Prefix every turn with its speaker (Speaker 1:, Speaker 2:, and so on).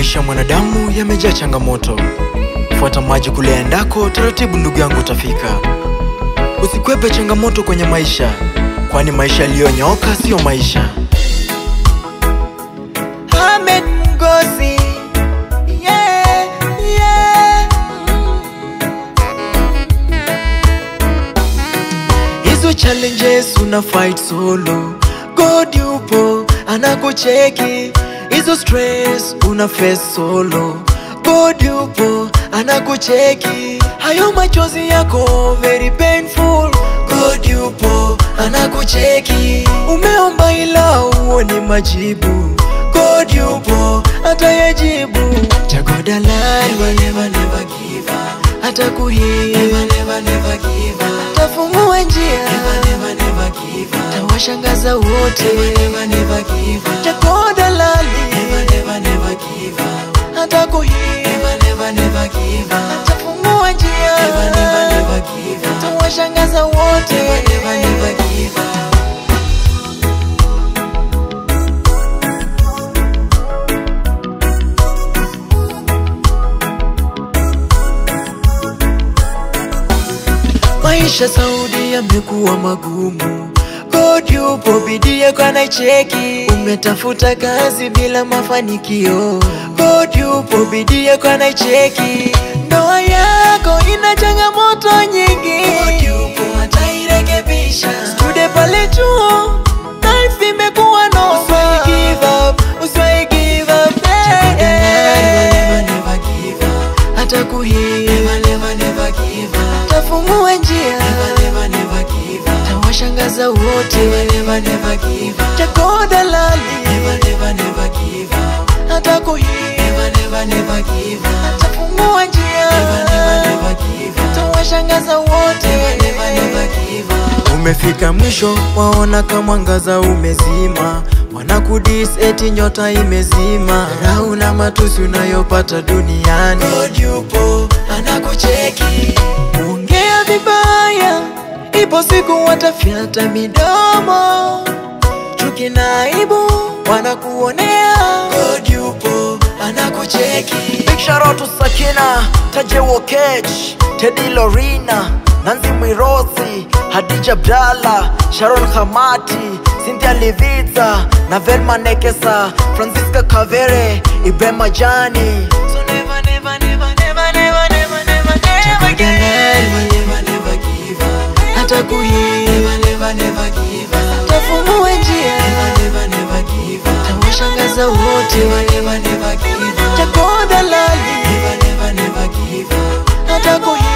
Speaker 1: Maisha ya mwanadamu yamejaa changamoto. Fuata maji kule endako, taratibu ndugu yangu utafika. Usikwepe changamoto kwenye maisha, kwani maisha yaliyonyooka siyo maisha.
Speaker 2: Ahmed Ngozi yeah, yeah.
Speaker 1: Hizo challenges una fight solo, God yupo anakucheki. Hizo stress una face solo, God yupo anakucheki. Hayo machozi yako very painful, God yupo anakucheki. Umeomba ila uoni majibu, God yupo atayajibu. Chagua dalali, never, never, never give up. Atakuhii, never, never, never give up. Tafungua njia, never, never, never give up. Tawashangaza wote, never, never, never give up. Chagua dalali, never, never, never give up. Atakuhii, never, never, never give up. Tafungua njia, never, never, never give up. Tawashangaza wote, never, never, never give up. Maisha Saudi yamekuwa magumu, God yupo, bidii yako anaicheki. Umetafuta kazi bila mafanikio, God yupo, bidii yako anaicheki. Ndoa yako ina changamoto nyingi, God yupo, atairekebisha. Stude pale chuo, life imekuwa noma. Usiwahi give up, usiwahi give up, eh, eh. Atakuhii, tafungua njia, tawashangaza wote, chako dalali, atakuhii, tafungua njia, tawashangaza wote. Umefika mwisho, waona kama mwangaza umezima, wanakudis eti nyota imezima, dharau na matusi unayopata duniani. God yupo anakucheki, ongea vibaya, ipo siku watafyata midomo, chuki na aibu wanakuonea. God yupo anakucheki. Big shout out to Sakina, Taje Wokech, Teddy Lorina, Nanzi Mwirosi, Hadija Abdalla, Sharon Hamati, Cynthia Livita, na Velma Nekesa, Francisca Kavere, Ibrahim Majani. So never, never, never, never, never, never, never, never give up. Atakuhii, tafungua njia, tawashangaza wote, chako dalali, atakuhii